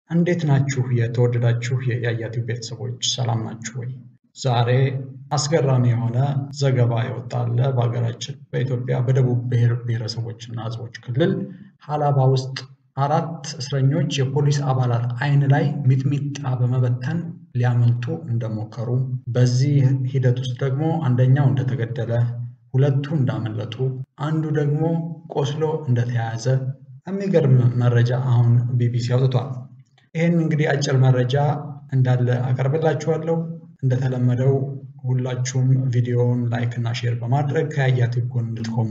እንዴት ናችሁ የተወደዳችሁ የያያ ቲዩብ ቤተሰቦች ሰላም ናችሁ ወይ? ዛሬ አስገራሚ የሆነ ዘገባ የወጣለ በሀገራችን በኢትዮጵያ በደቡብ ብሔር ብሔረሰቦችና ሕዝቦች ክልል ሀላባ ውስጥ አራት እስረኞች የፖሊስ አባላት ዓይን ላይ ሚጥሚጣ በመበተን ሊያመልጡ እንደሞከሩ፣ በዚህ ሂደት ውስጥ ደግሞ አንደኛው እንደተገደለ፣ ሁለቱ እንዳመለጡ፣ አንዱ ደግሞ ቆስሎ እንደተያያዘ የሚገርም መረጃ አሁን ቢቢሲ አውጥቷል። ይህን እንግዲህ አጭር መረጃ እንዳለ አቀርብላችኋለሁ። እንደተለመደው ሁላችሁም ቪዲዮውን ላይክ እና ሼር በማድረግ ከያያ ቲዩብ ጎን እንድትቆሙ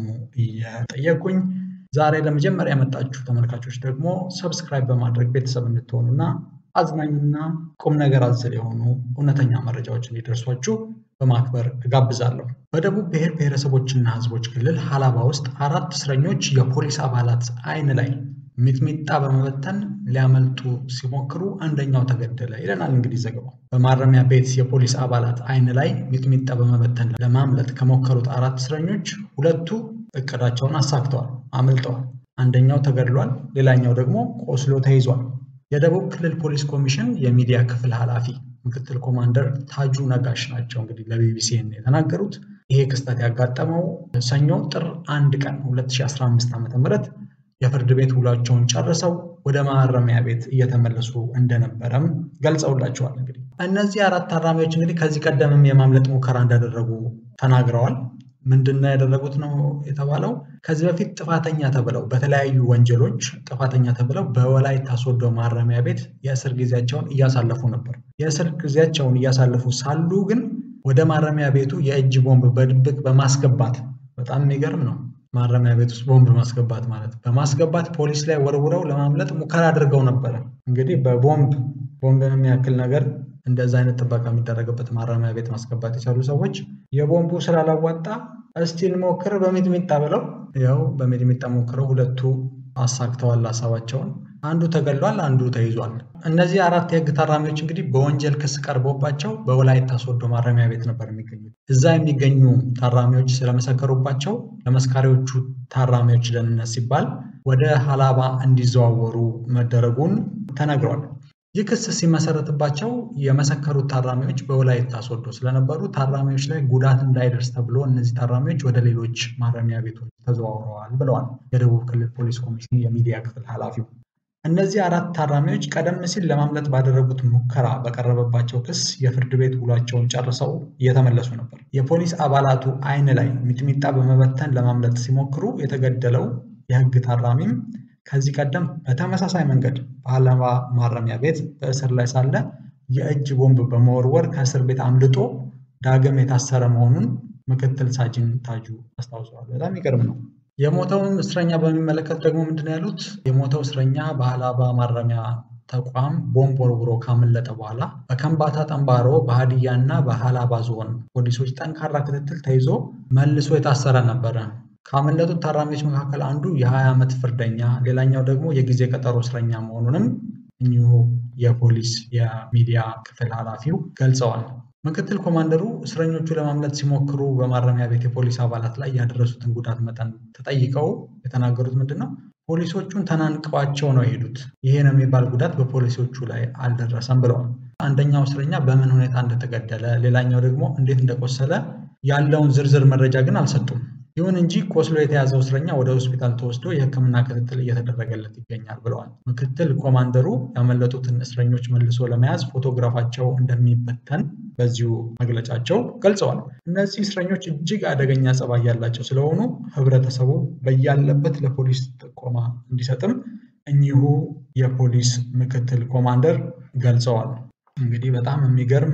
እየጠየቁኝ ዛሬ ለመጀመሪያ የመጣችሁ ተመልካቾች ደግሞ ሰብስክራይብ በማድረግ ቤተሰብ እንድትሆኑና አዝናኝና ቁም ነገር አዘል የሆኑ እውነተኛ መረጃዎች እንዲደርሷችሁ በማክበር እጋብዛለሁ። በደቡብ ብሔር ብሔረሰቦችና ሕዝቦች ክልል ሀላባ ውስጥ አራት እስረኞች የፖሊስ አባላት ዓይን ላይ ሚጥሚጣ በመበተን ሊያመልጡ ሲሞክሩ አንደኛው ተገደለ ይለናል እንግዲህ ዘገባው። በማረሚያ ቤት የፖሊስ አባላት ዓይን ላይ ሚጥሚጣ በመበተን ለማምለጥ ከሞከሩት አራት እስረኞች ሁለቱ እቅዳቸውን አሳክተዋል፣ አምልጠዋል። አንደኛው ተገድሏል፣ ሌላኛው ደግሞ ቆስሎ ተይዟል። የደቡብ ክልል ፖሊስ ኮሚሽን የሚዲያ ክፍል ኃላፊ ምክትል ኮማንደር ታጁ ነጋሽ ናቸው እንግዲህ ለቢቢሲን የተናገሩት። ይሄ ክስተት ያጋጠመው ሰኞ ጥር አንድ ቀን 2015 ዓ.ም የፍርድ ቤት ውሏቸውን ጨርሰው ወደ ማረሚያ ቤት እየተመለሱ እንደነበረም ገልጸውላቸዋል። እንግዲህ እነዚህ አራት ታራሚዎች እንግዲህ ከዚህ ቀደምም የማምለጥ ሙከራ እንዳደረጉ ተናግረዋል። ምንድነው ያደረጉት ነው የተባለው? ከዚህ በፊት ጥፋተኛ ተብለው በተለያዩ ወንጀሎች ጥፋተኛ ተብለው በወላይታ ሶዶ ማረሚያ ቤት የእስር ጊዜያቸውን እያሳለፉ ነበር። የእስር ጊዜያቸውን እያሳለፉ ሳሉ ግን ወደ ማረሚያ ቤቱ የእጅ ቦምብ በድብቅ በማስገባት በጣም የሚገርም ነው። ማረሚያ ቤት ውስጥ ቦምብ ማስገባት ማለት በማስገባት ፖሊስ ላይ ወርውረው ለማምለጥ ሙከራ አድርገው ነበረ። እንግዲህ በቦምብ ቦምብን የሚያክል ነገር እንደዛ አይነት ጥበቃ የሚደረግበት ማረሚያ ቤት ማስገባት የቻሉ ሰዎች የቦምቡ ስላላዋጣ እስቲ እንሞክር በሚጥሚጣ ብለው ያው በሚጥሚጣ ሞክረው ሁለቱ አሳክተዋል ሀሳባቸውን። አንዱ ተገድሏል፣ አንዱ ተይዟል። እነዚህ አራት የህግ ታራሚዎች እንግዲህ በወንጀል ክስ ቀርቦባቸው በወላይታ ሶዶ ማረሚያ ቤት ነበር የሚገኙት። እዛ የሚገኙ ታራሚዎች ስለመሰከሩባቸው ለመስካሪዎቹ ታራሚዎች ደህንነት ሲባል ወደ ሀላባ እንዲዘዋወሩ መደረጉን ተነግሯል። ይህ ክስ ሲመሰረትባቸው የመሰከሩት ታራሚዎች በወላይታ ሶዶ ስለነበሩ ታራሚዎች ላይ ጉዳት እንዳይደርስ ተብሎ እነዚህ ታራሚዎች ወደ ሌሎች ማረሚያ ቤቶች ተዘዋውረዋል ብለዋል የደቡብ ክልል ፖሊስ ኮሚሽን የሚዲያ ክፍል ኃላፊው። እነዚህ አራት ታራሚዎች ቀደም ሲል ለማምለጥ ባደረጉት ሙከራ በቀረበባቸው ክስ የፍርድ ቤት ውሏቸውን ጨርሰው እየተመለሱ ነበር። የፖሊስ አባላቱ ዓይን ላይ ሚጥሚጣ በመበተን ለማምለጥ ሲሞክሩ የተገደለው የህግ ታራሚም ከዚህ ቀደም በተመሳሳይ መንገድ በሀላባ ማረሚያ ቤት በእስር ላይ ሳለ የእጅ ቦምብ በመወርወር ከእስር ቤት አምልጦ ዳግም የታሰረ መሆኑን ምክትል ሳጅን ታጁ አስታውሰዋል። በጣም ይገርም ነው። የሞተውን እስረኛ በሚመለከት ደግሞ ምንድን ያሉት የሞተው እስረኛ በሀላባ ማረሚያ ተቋም ቦምብ ወርውሮ ካመለጠ በኋላ በከምባታ ጠንባሮ፣ በሀዲያ እና በሀላባ ዞን ፖሊሶች ጠንካራ ክትትል ተይዞ መልሶ የታሰረ ነበረ። ካመለጡት ታራሚዎች መካከል አንዱ የ20 ዓመት ፍርደኛ ሌላኛው ደግሞ የጊዜ ቀጠሮ እስረኛ መሆኑንም እኚሁ የፖሊስ የሚዲያ ክፍል ኃላፊው ገልጸዋል። ምክትል ኮማንደሩ እስረኞቹ ለማምለጥ ሲሞክሩ በማረሚያ ቤት የፖሊስ አባላት ላይ ያደረሱትን ጉዳት መጠን ተጠይቀው የተናገሩት ምንድን ነው? ፖሊሶቹን ተናንቀዋቸው ነው የሄዱት። ይሄ ነው የሚባል ጉዳት በፖሊሶቹ ላይ አልደረሰም ብለዋል። አንደኛው እስረኛ በምን ሁኔታ እንደተገደለ፣ ሌላኛው ደግሞ እንዴት እንደቆሰለ ያለውን ዝርዝር መረጃ ግን አልሰጡም። ይሁን እንጂ ቆስሎ የተያዘው እስረኛ ወደ ሆስፒታል ተወስዶ የሕክምና ክትትል እየተደረገለት ይገኛል ብለዋል። ምክትል ኮማንደሩ ያመለጡትን እስረኞች መልሶ ለመያዝ ፎቶግራፋቸው እንደሚበተን በዚሁ መግለጫቸው ገልጸዋል። እነዚህ እስረኞች እጅግ አደገኛ ጸባይ ያላቸው ስለሆኑ ሕብረተሰቡ በያለበት ለፖሊስ ጥቆማ እንዲሰጥም እኚሁ የፖሊስ ምክትል ኮማንደር ገልጸዋል። እንግዲህ በጣም የሚገርም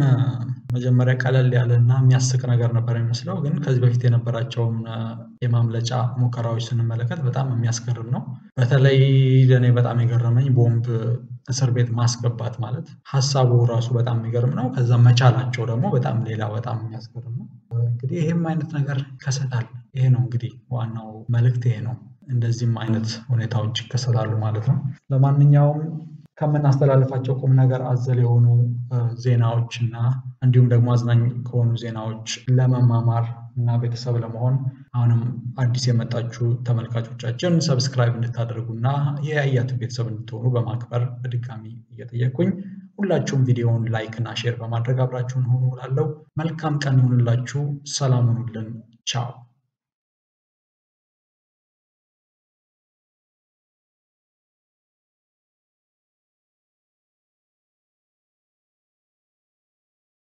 መጀመሪያ ቀለል ያለ እና የሚያስቅ ነገር ነበር የሚመስለው፣ ግን ከዚህ በፊት የነበራቸውን የማምለጫ ሙከራዎች ስንመለከት በጣም የሚያስገርም ነው። በተለይ ለእኔ በጣም የገረመኝ ቦምብ እስር ቤት ማስገባት ማለት ሀሳቡ ራሱ በጣም የሚገርም ነው። ከዛ መቻላቸው ደግሞ በጣም ሌላ በጣም የሚያስገርም ነው። እንግዲህ ይህም አይነት ነገር ይከሰታል። ይሄ ነው እንግዲህ ዋናው መልእክት ይሄ ነው። እንደዚህም አይነት ሁኔታዎች ይከሰታሉ ማለት ነው። ለማንኛውም ከምናስተላልፋቸው ቁም ነገር አዘል የሆኑ ዜናዎች እና እንዲሁም ደግሞ አዝናኝ ከሆኑ ዜናዎች ለመማማር እና ቤተሰብ ለመሆን አሁንም አዲስ የመጣችሁ ተመልካቾቻችን ሰብስክራይብ እንድታደርጉና የያያቱ ቤተሰብ እንድትሆኑ በማክበር በድጋሚ እየጠየቅኩኝ ሁላችሁም ቪዲዮውን ላይክ እና ሼር በማድረግ አብራችሁን ሆኑ እላለሁ። መልካም ቀን ይሁንላችሁ። ሰላም ሁኑልን። ቻው